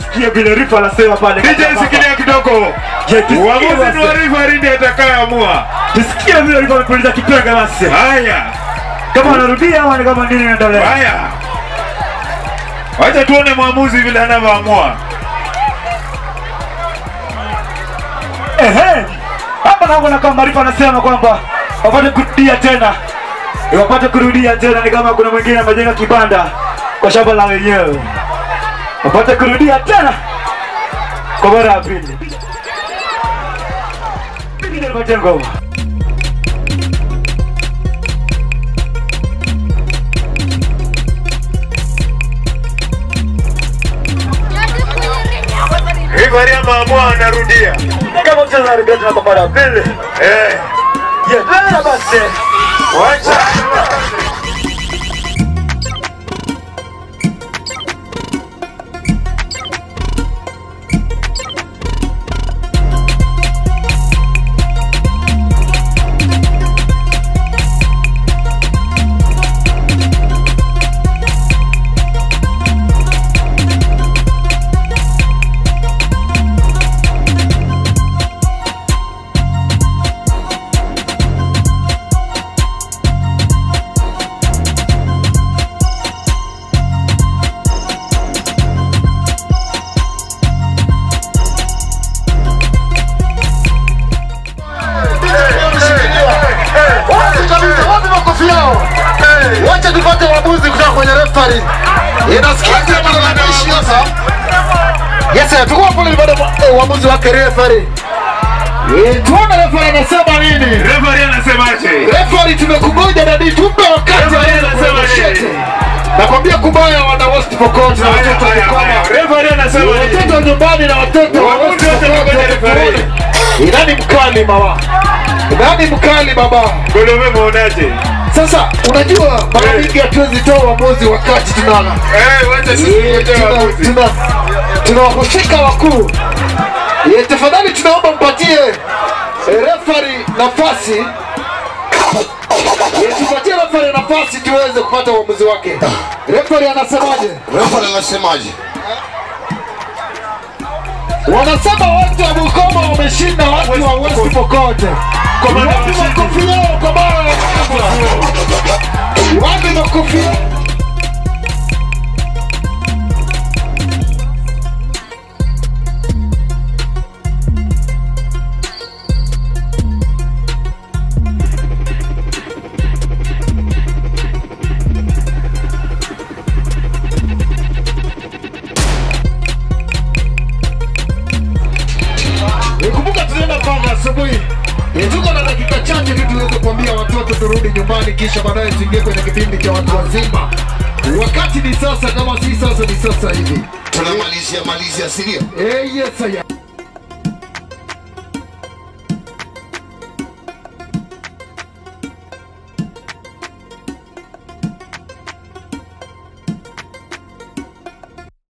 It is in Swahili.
tusikie vile Rifa anasema pale. DJ sikilia kidogo. Je, tusikie Uamuzi basi. ni wa referee ndiye atakayeamua. Tusikie vile Rifa amepuliza kipenga basi. Haya. Kama anarudia ama ni kama nini inaendelea. Haya. Wacha tuone mwamuzi vile anavyoamua. Ehe. Hapa naona kama Rifa anasema kwamba wapate kurudia tena. Wapate kurudia tena ni kama kuna mwingine amejenga kibanda kwa shamba la wenyewe. Wapate kurudia tena kwa mara ya pili. Pengine nipatie ngoma. Referee ameamua anarudia. Kama mchezo anarudia tena kwa mara ya pili. Eh. Yeah, tena basi. Wacha. Wapi kabisa, wapi makofi yao? Wacha tupate uamuzi kutoka kwenye referee. Inasikia malalamishi sasa. Yes, sir, tuko hapo baada ya uamuzi wake referee. Eh, tuone referee anasema nini. Referee anasemaje? Referee tumekungoja dadi, tupe wakati Referee aweze anasema kuonyeshete. nini? Nakwambia kubaya wana West Pokot na Haya, watoto wa haya, haya. Bungoma. Referee anasema nini? Watoto wa nyumbani na watoto wa Waamuzi West wote Pokot wamekuja referee. tuone. Nani mkali mama? Nani mkali baba? Golome muonaje? Sasa unajua mara Eh. nyingi hatuwezi toa uamuzi wakati tunala Eh, wacha sisi tuoje tuna waamuzi. tuna tuna wahusika wakuu. Eh, Tafadhali tunaomba mpatie eh, referee nafasi Eh, tupatie referee nafasi tuweze kupata uamuzi wake. Referee anasemaje? Refa anasemaje? Wanasema watu wa Bungoma wameshinda watu wa West Pokot. Komanda Wapi washindi. makofi yao kwa mara ya kwanza? Wapi makofi yao? Kumbuka tunaenda panga asubuhi. Eh, Tuko na dakika chache tu tuweze kuambia watoto turudi nyumbani, kisha baadaye tuingie kwenye kipindi cha watu wazima. Wakati ni sasa, kama si sasa ni sasa hivi. Tunamalizia malizia, si ndio? Eh, yes, I am.